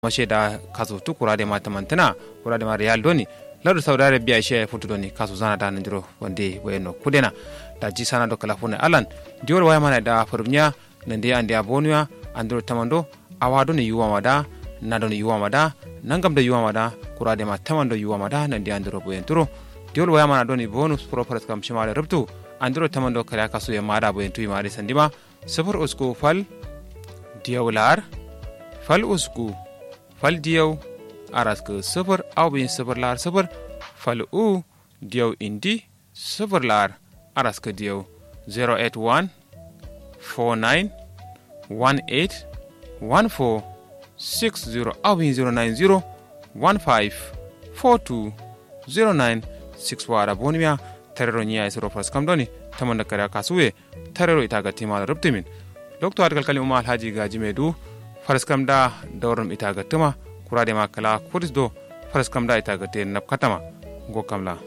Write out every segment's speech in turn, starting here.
masheda kaso tu kurade ma tamantana kurade ma real doni ladu saudi arabia she futu doni kaso zana da nandiro wande wayno kudena da ji sana do kala fune alan dior waya mana da farumnya nande ande abonuya andiro tamando awado ni yuwa mada nado ni yuwa mada nangam da yuwa mada kurade ma tamando yuwa mada nande andiro boyen turo diol waya mana doni bonus pro paras kam shimale rubtu andiro tamando kala kaso ya mada boyen tuyi mari sandima safar usku fal diyawlar fal usku fal diyaw araska sifir awbin sifir lar sifir fal u diyaw indi sifir lar araska diyaw 081 49 18 14 60 awbin 090 15 42 09 6 wara bonimiya tarero ñiya e soro fas kam doni tamonda kare kasuwe tarero itaga timala rubtimin docteur adgal kalim uma alhaji gaji me du faras kam da dawrum itaga tuma kurade ma kala kudis do faras kam da itaga te nap katama go kam la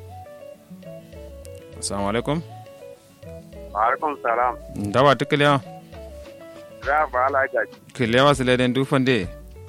assalamu alaikum alaikum salam ndawa tikliya za ba ala gaji kliya wasu leden du fande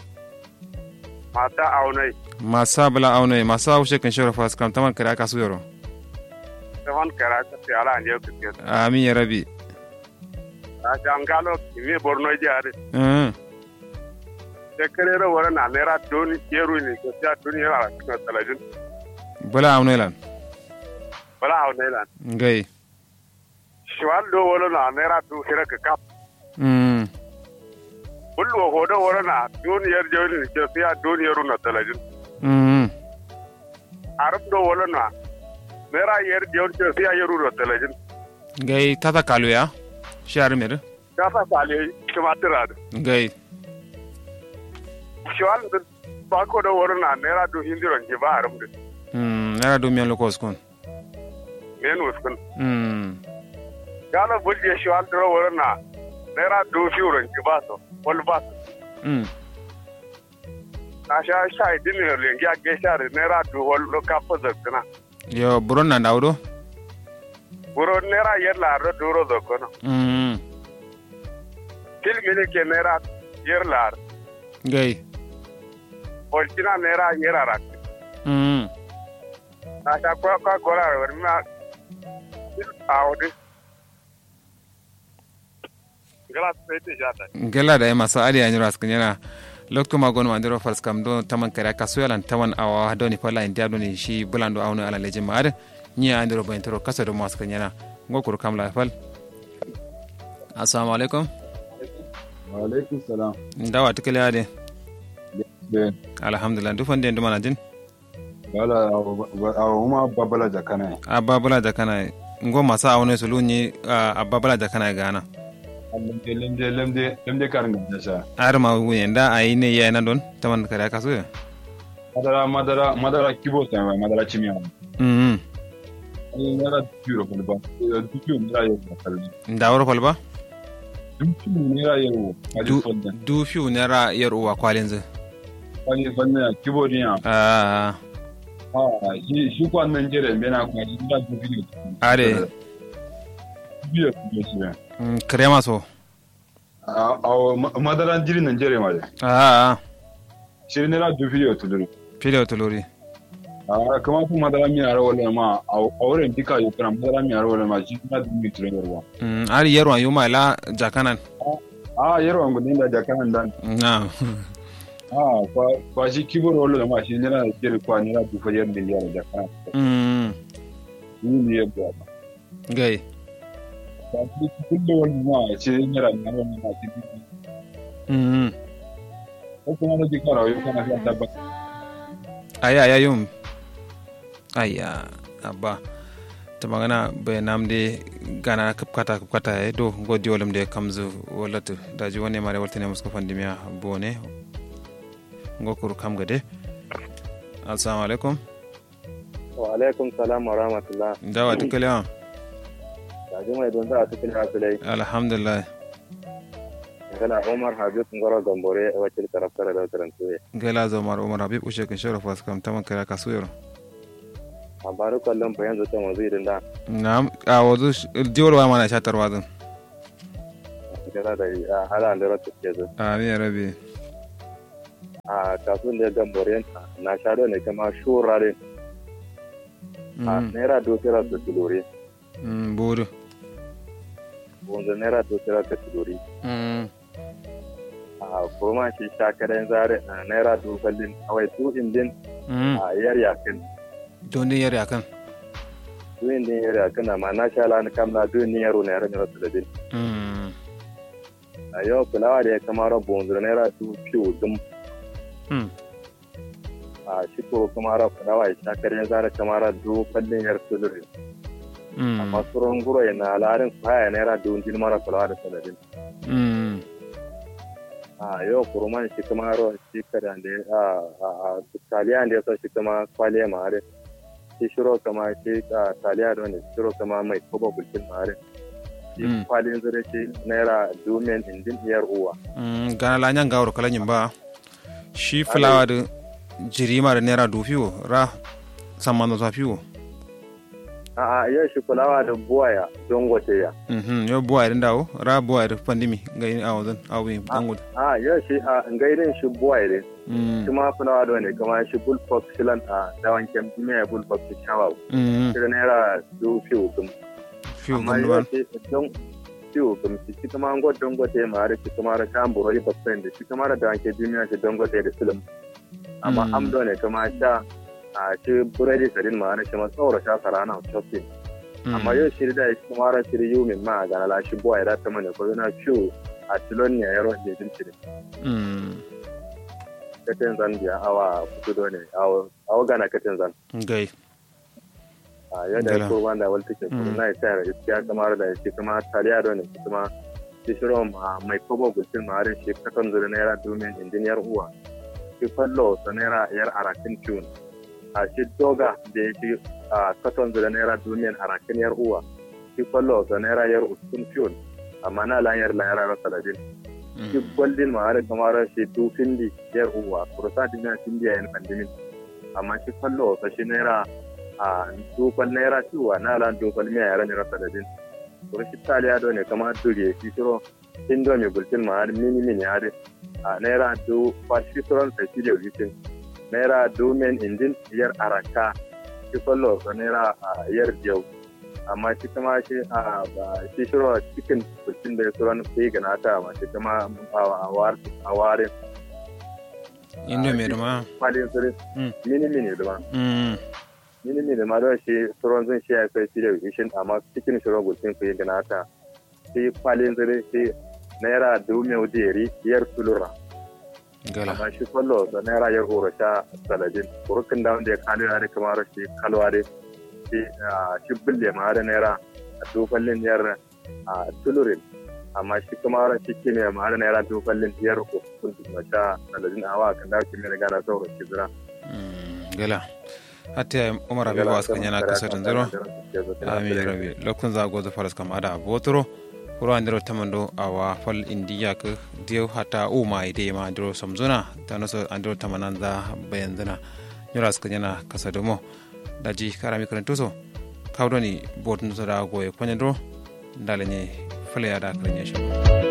mata aunai masa bala aune masa ushe kan shora faras kam taman kare kasu yoro tafan kara ta fi ala anje ku ke amin ya rabi ta jangalo mi borno jare mm te kerere wara na lera doni yeru ni ko ta doni ala ko talajin bala aune lan bala aunai lan ngai shwal do wala na lera du hira ka kap mm bullo ho do wara na doni yer jawli ni ko ta doni yeru na talajin mm arab do wala na lera yer jawli ko ta yeru na talajin ngai tata kaluya shar mir ka fa sale kimatira da ngai shwal ba ko do wara na lera du hindiron ji ba aram de mm nara do miyan lokos kon men uskun mm gana bulje shi an duro wurin na naira dubu biyu ranki ba su wani ba su mm na sha sha idin ne lengi a gesha da naira dubu wani lokafa zakuna yo buron na dawdo wuro naira yer lar duro zakuna mm kilmi ne ke naira yer lar ngai olkina naira yer arak mm na sha kwa kwa gora wani ma a wadi gala sai ta jata gela da masa ali anyiro askanyana lokto magon mandiro fars kam do taman kare kasuyalan taman awa doni pala india doni shi bulando awno ala leje maade ni andiro bayntoro kasa do maskanyana ngokuru kam la fal assalamu alaikum Waalaikum salam. ndawa tikale ade Be alhamdulillah du fande nduma najin wala awa uma babala jakana. ababula da kana ngo masa awno sulunyi ababula da kana gana Lemde lemde lemde lemde karin da sha. arma wunye nda ayine yana don taman kare kasuya Madara madara madara kibo ta mai madara chimiya. mm Ai nara turo ko ba. Dukiyo nara yau da kalli. ndawro falba Dukiyo nara yau. Ali du fonda. du fiu nera yer uwa kwalinzu Ali fonda kibo niya. ah Ah shi shi ko nan jere me na ko shi da dukiyo. are Dukiyo ko shi. mm, krema so Ah aw madara jiri nan jere ma. ah Shi nara dukiyo tuluru. pile tuluri Ah kama kuma madara mi ara wala ma a wurin dika yi kana madara mi ara wala ma shi na dumi turen yarwa. mm, ari yerwa yuma la jakanan Ah yarwa ngudin da jakanan dan. na Ah kwa kwa shi kibor wala ma shi nira jere kwa nira du fajar da yara jakanan. mm, Ni ne ya ba. gai Ba shi kullu wala ma shi nira na wala ma shi duk. mm, Ko kuma da dika rawo kana shi da ba. aya aya yum aya abba ta magana bai namde gana kapkata kapkata e do godi wolum de kamzu wolatu daji woni mare woltene musko fandimiya bone ngokuru kam gade assalamu alaikum wa alaikum salam wa rahmatullah dawa tukale wa kaji mai don za a cikin hasilai alhamdulillah kana umar habib ngoro gambore a wakil karaftar da tarantuwe gela zomar umar habib ushe kan shoro fas kam taman kara kasuyoro a baru kallon fa yanzu ta mazu idan da na a wazu jiwar wa mana shatar wazin kana da hala da rata ke zo amin ya rabi a kasuwan da gambore na shado ne kama shurare a naira dotira da tulore buru wanda naira dotira da tulore a kuma shi shakaren zare a naira dokalin awai tu indin a yar yakin don din yar yakan tu indin yar yakin amma na sha lani kamna duk ni yaro na yaro ne rasu da bin a yau kulawa da ya kamara bonzo naira tu fiyo dum a shi ko kamara kulawa ya shakaren zare kamara dokalin yar tulure amma suron guro yana larin kwaya naira dundin mara kulawa da sanadin a yau kurman shi kuma ro shi kada da a taliya da yasa shi kuma kwaliya mare shi shiro kama shi taliya da wani shiro kama mai koba bulkin mare shi kwalin zure shi naira domin indin iyar uwa gana la nyanga wuro kala nyimba shi fulawa da jirima da naira dufiwo ra samman da zafiwo a a yau shi fulawa da buwaya don gote ya yau buwaya da dawo ra buwaya da pandemi ga yin awon awi bangu a yau shi a ngairin shi buwaya ne shi ma fulawa da wani kama shi bullfox shilan a dawan kem me bullfox shi shawa shi da naira du fiwo kum fiwo amma kum yau duwan shi don fiwo kum shi shi kuma ngot don gote ma da shi kuma da kan burori baksen da shi kuma da dawan ke duniya shi don gote da silim amma Mm. amdo ne kama sha a shi buredi sadin ma da shi ma tsawara sha sarana shopping amma yau shiri da shi kuma ran shiri yu min ma ga la shi boy da ta mana ko na ciwo a tilon ne yaro da din shiri katen zan biya awa kudo ne awa awa gana katen zan gai a yau da Gala. ko wanda wal take ko Mm. na ita ya gaskiya kamar da shi kuma taliya do ne shi kuma shi shiro ma mai kobo gulcin ma ran shi katon zuri naira domin injiniyar uwa shi fallo sa naira yar arakin tune a shi doga da ya shi a katon zuri naira domin arakin yar uwa shi fallo sa naira yar uskun tune amma na lan yar lan yar rasa da din shi gwaldin ma har kamar shi du findi yar uwa kurusa din na findi yayin pandemin amma shi fallo sa shi naira a dukkan naira ciwa na lan dukkan miya yaran ne rasa da din kuro shi taliya do ne kamar duriye shi shiro indomi bultin ma har mini mini har a naira du fa shi suron sai shi da witin naira du men indin yar araka shi fallo sa naira a yar diyau amma shi kuma shi a ba- shi shiro cikin bultin da suron sai gana ta ma shi kuma a war a warin indo mai dama kwalin sirri Mm. mini mini da ma Mm. mini mini ma don shi tsoron zan shi ya kai shi da wishin amma cikin shi rogo sun fi gana ta shi kwalin zire shi naira dubu mai wujeri yar tulura gala amma shi kwallo da naira yar horo sha saladin kurukin da wanda ya kalu ya da kamar shi kalwa da shi ah, shi bulle ma da naira a dufallin yar a tulurin amma shi kuma shi kime ma da naira dufallin yar uku ma sha saladin awa kan da shi mai gana sauran shi zira Mm, gala hatta umar abi was kan yana kasar zero ami rabi lokun za gozo faras kam ada botoro kuro andiro tamando awa fal indiya ka dio hata u ma ide ma andiro samzuna tanoso andiro tamananda bayanzana nyora ska yana kasar mo daji karami karantuso kawdoni botun so da goye kwanyandro dalene fale ya da kan yasho